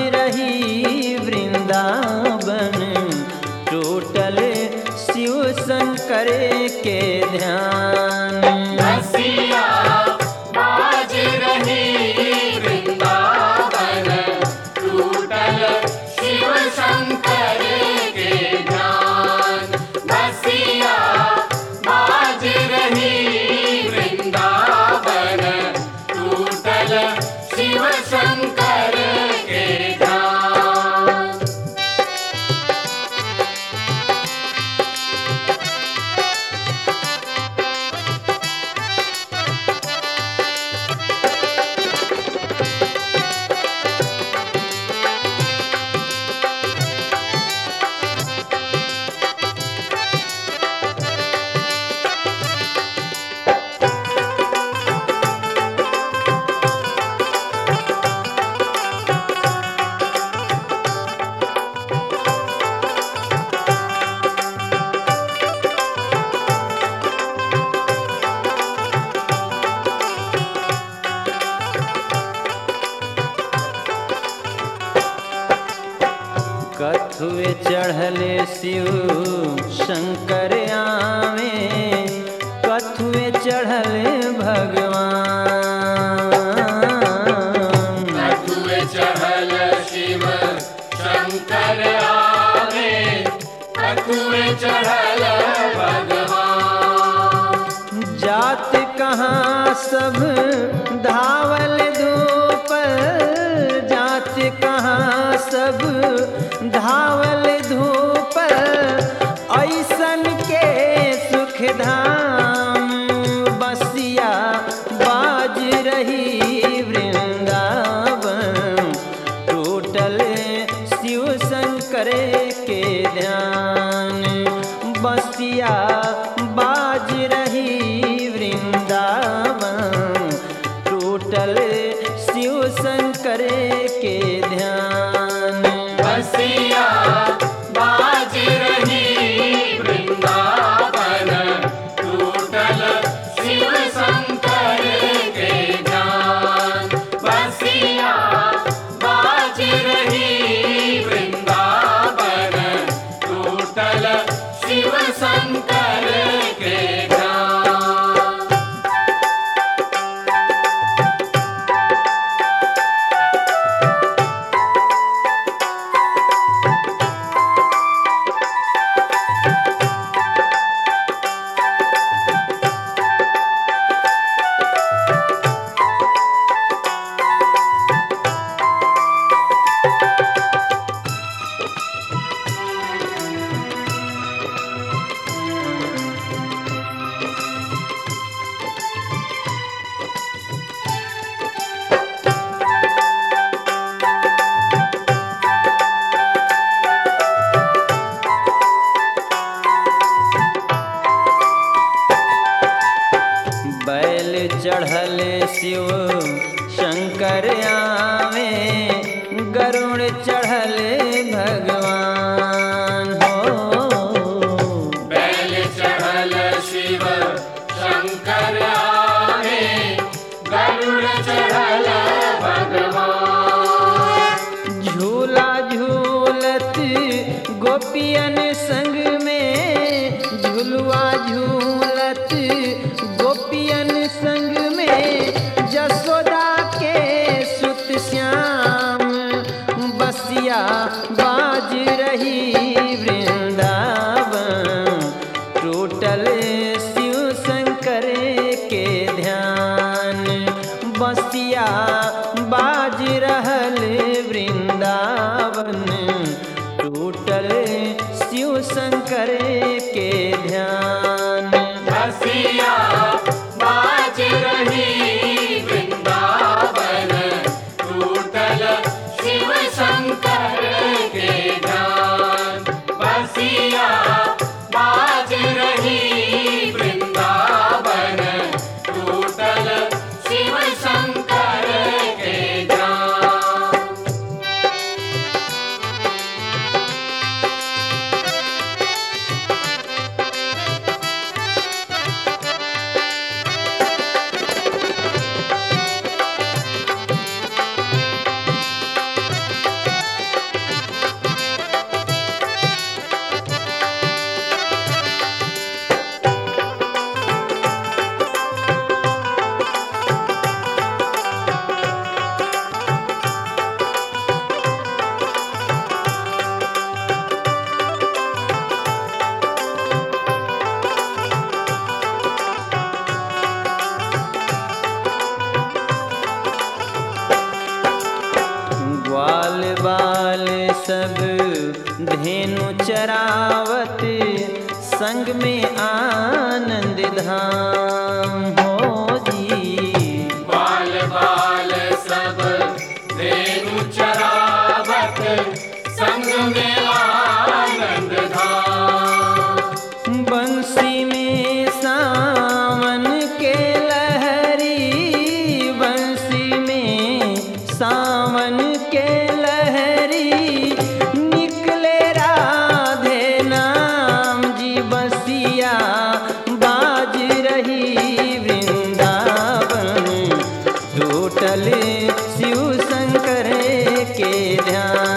रही वृंदावन टूटल शिव शंकर के ध्यान बसिया बाज रही वृंदावन टूटल शिव शंकर के ध्यान बसिया बाज रही वृंदावन टूटल शिव शंकर के ध्यान कथुए चढ़ले शिव शंकर आवे कथुए चढ़ले भगवान कथुए चहल शिव शंकर आवे कथुए चढ़ल भगवान जात कहाँ सब धावल धूप जात कहाँ सब धावल धूप ऐसन के सुख धाम बसिया बाज रही वृंदावन टूटल शिव शंकर के ध्यान बसिया बाज रही वृंदावन टूटल शिव शंकर के ध्यान बसिया बाज रही वृंदावन टूटल शिव शंकर के ध्यान बसिया बाज रही वृंदावन टूटल शिव शंकर के ध्यान बैल चढ़ल शिव शंकर आवे गरुड़ चढ़ल भगवान हो बैल चढ़ल शिव शंकर आवे गरुड़ चढ़ल भगवान झूला झूलत गोपियन संग में झुलुआ झूलत गोपियन संग में जसोदा के सुत श्याम बसिया बाज रही वृंदावन टूटल शिव शंकर के ध्यान बसिया बाज रहल वृंदावन टूटल शिव शंकर के ध्यान बसिया बाज रही वृंदावन टूटल शिव शंकर के ध्यान बसिया बाज रही वृंदावन टूटल शिव शंकर के ध्यान ग्वाल बाल सब धेनु चरावत संग में आनंद धाम हो जी बाल बाल सब धेनु चरावत संग में आनंद धाम बंसी में सावन के लहरी बंसी में सावन के लहरी निकले राधे नाम जी बसिया बाज रही वृंदावन टूटल शिव शंकर के ध्यान